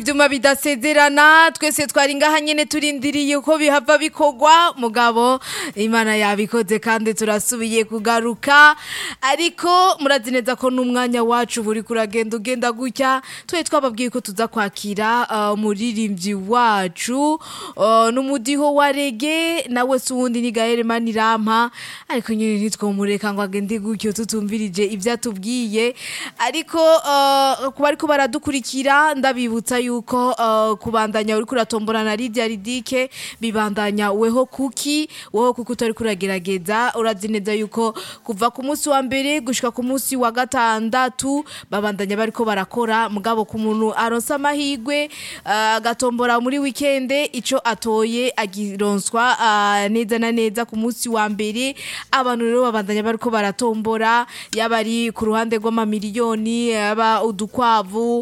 ivyuma bidasezerana twese twari ngaha nyene turindiriye uko bihava bikorwa mugabo imana yabikoze kandi turasubiye kugaruka ariko murazi neza ko n'umwanya wacu buri kuragenda ugenda gutya twe twababwiye ko tuza kwakira uh, umuririmbyi wacu uh, n'umudiho wa rege nawe si uwundi ni gahere manirampa ariko nyine ntitwomureka ngo agende gutyo tutumvirije ivyo atubwiye ariko uh, kuba ariko baradukurikira ndabibutsa yuko uh, kubandanya uri kuratombora na Lydia Ridike bibandanya weho kuki weho kuki utari kuragerageza urazi neza yuko kuva ku munsi wa mbere gushika ku munsi wa gatandatu babandanya bariko barakora mugabo ku muntu aronsa amahigwe uh, agatombora muri weekende ico atoye agironswa uh, neza na neza ku munsi wa mbere abantu rero babandanya bariko baratombora yaba ari ku ruhande rw'amamiliyoni yaba udukwavu